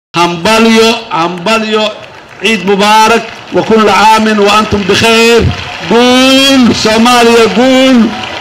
hambalyo hambalyo ciid mubaarak wa kulla caamin wa antum bikhayr guul soomaaliya guul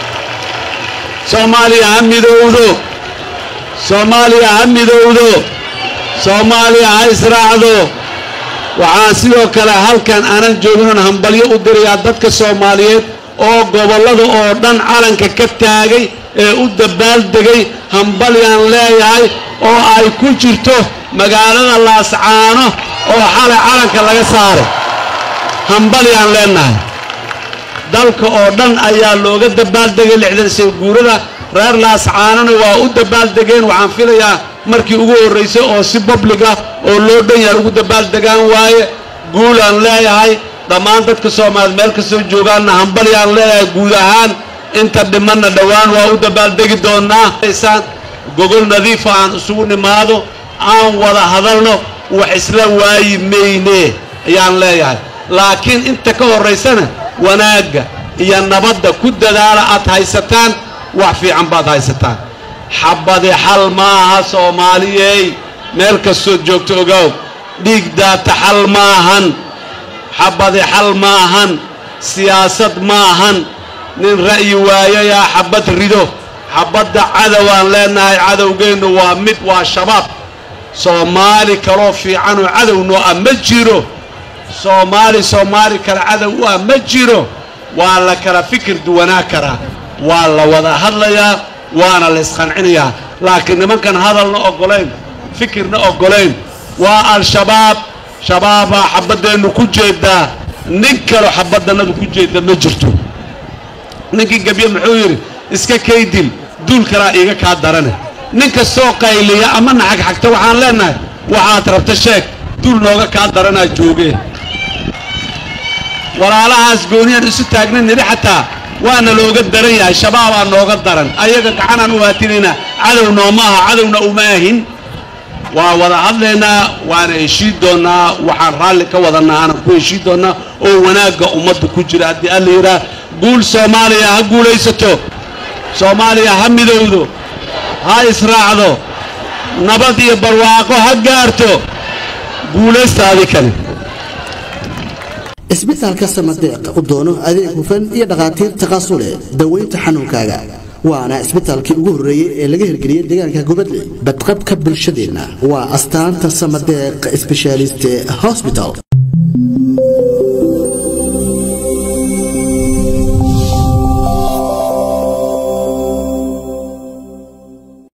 soomaaliya ha midowdo soomaaliya ha midowdo soomaaliya ha israacdo waxaan sidoo kale halkan aanan jooginoon hambalyo u dirayaa dadka soomaaliyeed oo gobollada oo dhan calanka ka taagay ee u dabaaldegay hambalyaan leeyahay oo ay ku jirto magaalada laascaano oo xalay calanka laga saaray hambalyaan leenahay dalka oo dhan ayaa looga dabaaldegay lixdan shay guurada reer laascaanona waa u dabaaldegeen waxaan filayaa markii ugu horraysay oo si public ah oo loo dhan yahay ugu dabaaldegaan waaye guulaan leeyahay dhammaan dadka soomaaliyeed meel kastoo joogaanna hambalyaan leeyahay guud ahaan inta dhimanna dhowaan waa u dabaaldegi doonnaa gogol nadiifa aan isugu nimaado aan wada hadalno wax isla waayi mayne ayaan leeyahay laakiin inta ka horraysana wanaagga iyo nabadda ku dadaala aad haysataan wax fiican baad haysataan xabadi xal maaha soomaaliyey meel kastood joogto ogow dhiig daata xal maahan xabadi xal maahan siyaasad maahan nin ra'yi waayayaa xabad rido xabadda cadowaan leenahay cadowgeennu waa mid waa shabaab soomaali kaloo fiicanoo cadowno ah ma jiro soomaali soomaali kale cadow u ah ma jiro waa la kala fikir duwanaa karaa waa la wada hadlayaa waana la isqancinayaa laakiin nimankan hadalna oggolayn fikirna oggolayn waa al-shabaab shabaabaa xabaddeennu ku jeedaa nin kaloo xabaddannadu ku jeedda ma jirto ninkii gebye muxuu yidhi iska kaydil duul kalaa iiga kaa darane nin kastoo qayliya ama naxagxagta waxaan leennahay waxaad rabta sheeg duul nooga kaa daranaa joogee walaalahaas gooniyaan isu taagna nidhi xataa waana looga daran yahay shabaabaa nooga daran ayaga gacanaan u haatinaynaa cadow nooma aha cadowna uma ahin waa wada hadlaynaa waana heshiid doonnaa waxaan raalli ka wadanaa aanan ku heshiid doonnaa oo wanaagga ummadda ku jira haddii alla yidhaah guul soomaaliya ha guulaysato soomaaliya ha midowdo ha israacdo nabad iyo barwaaqo ha gaarto guulaysta adi kale isbitaalka samadeeq u doono adeeg hufan iyo dhakhaatiir taqaasule daweynta xanuunkaaga waana isbitaalkii ugu horreeyey ee laga hirgeliyey deegaanka gubadle badqabka bulshadeenna waa astaanta samadeeq sbeshaaliste hosbital